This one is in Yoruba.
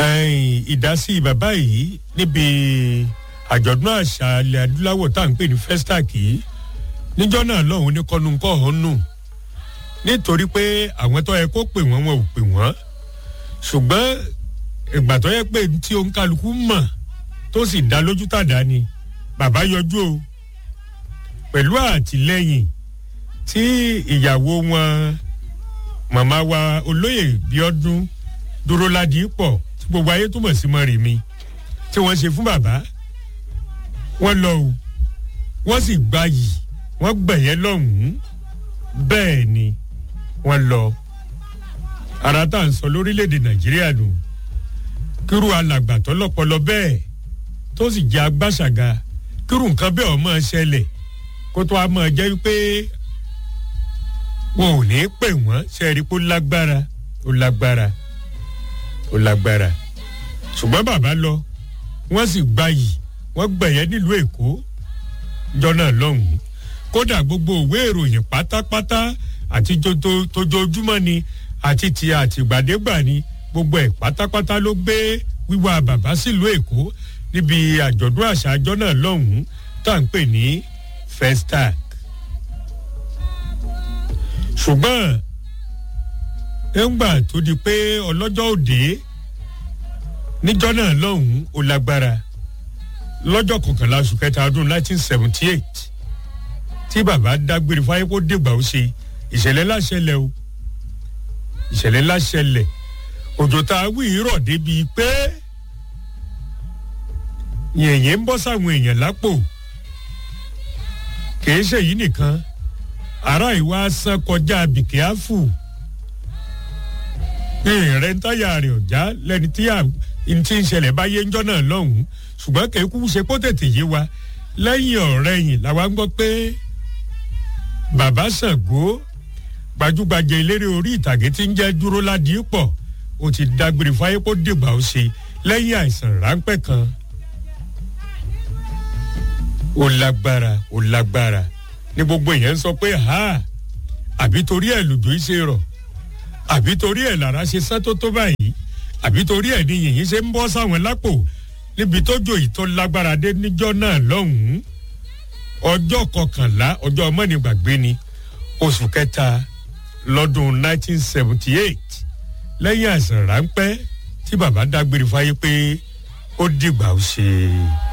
ẹ̀yìn ìdásí bàbá yìí níbi àjọ̀dún àṣà ilẹ̀ adúláwọ̀ tá à ń pè ní festac yìí níjọ́ náà lọ́hùn ní kọ́nùkọ́ ọ̀hún nù nítorí pé àwọn tó yẹ kó pè wọ́n wọn ò pè wọ́n ṣùgbọ́n ìgbà tó yẹ pé tí òǹkàlùkù mọ̀ tó sì dá lójú tàdá ni bàbá yọjú o pẹ̀lú àtìlẹ́yìn tí ìyàwó wọn màmá wa olóyè bíọ́dún dúró ládìí pọ̀ tí gbogbo ayé túmọ̀ sí mọ́rin mi tí wọ́n ṣe fún bàbá wọ́n lọ o wọ́n sì gbayì wọ́n gbẹ̀yẹ́ lọ́hùn-ún bẹ́ẹ̀ ni wọ́n lọ ara tá à ń sọ lórílẹ̀‐èdè nàìjíríà nù kírú alàgbà tó lọ́pọlọ bẹ́ẹ̀ tó sì jẹ́ agbáṣàga kírú nǹkan bẹ́ẹ̀ ọ̀ máa ṣẹlẹ̀ kó tó a máa jẹ́ wípé wọn ò ní pè wọ́n ṣẹ́ẹ̀rí kó lágbára ó lágbára ó lágbára ṣùgbọ́n bàbá lọ wọ́n sì gbayì wọ́n gbẹ̀yẹ́ nílùú èkó jọ́nà lọ́hùn-ún kódà gbogbo òwe ìròyìn pátápátá àti tójoojúmọ́ ni àti ti àtìgbàdégbà ni gbogbo ẹ̀ pátápátá ló gbé wíwá bàbá sílùú èkó níbi àjọ̀dún àṣà jọ́nà lọ́hùn-ún tá à ń pè ní festac ṣùgbọ́n ńgbà tó di pé ọlọ́jọ́ òde níjọ́ náà lọ́hùn-ún ó lágbára lọ́jọ́ kọkànlá oṣù kẹta ọdún 1978 tí bàbá dágbére fáyé kó dìgbà ó ṣe ìṣẹ̀lẹ̀ láṣẹlẹ̀ o ìṣẹ̀lẹ̀ láṣẹlẹ̀ òjò tá a wí rọ̀ débi pé yẹ̀yẹ̀ ń bọ́ sáwọn èèyàn lápò kìí ṣèyí nìkan ará ìwà san kọjá bìkíáfù ìrìn ń táyà rẹ̀ ọ̀já lẹ́ni tí n ti ń ṣẹlẹ̀ báyé ńjọ́ náà lọ́hùn-ún ṣùgbọ́n kéékù ṣe kó tètè yé wa lẹ́yìn ọ̀rẹ́ yìí làwa ń gbọ́ pé bàbá Ṣàngó gbajúgbajà eléré orí ìtàgé tí ń jẹ́ dúró ládìí pọ̀ ó ti dágbére fáyé kó dìgbà ó ṣe lẹ́yìn àìsàn ráńpẹ́ kan ó lágbára ó lágbára ní gbogbo èèyàn ń sọ pé ha àbí torí ẹ̀ lùdú ṣe rọ̀ àbí torí ẹ̀ lára ṣe sán tó tó báyìí àbí torí ẹ̀ ní yìnyín ṣe ń bọ́ sáwọn lápò níbi tó jò yìí tó lágbára dé níjọ́ náà lọ́hùn-ún ọjọ́ kọkànlá ọjọ́ mọ́nìgbàgbé ni oṣù kẹta lọ́dún 1978 lẹ́yìn àìsàn ráńpẹ́ tí bàbá dágbére fáyé pé ó dìgbà ó ṣe.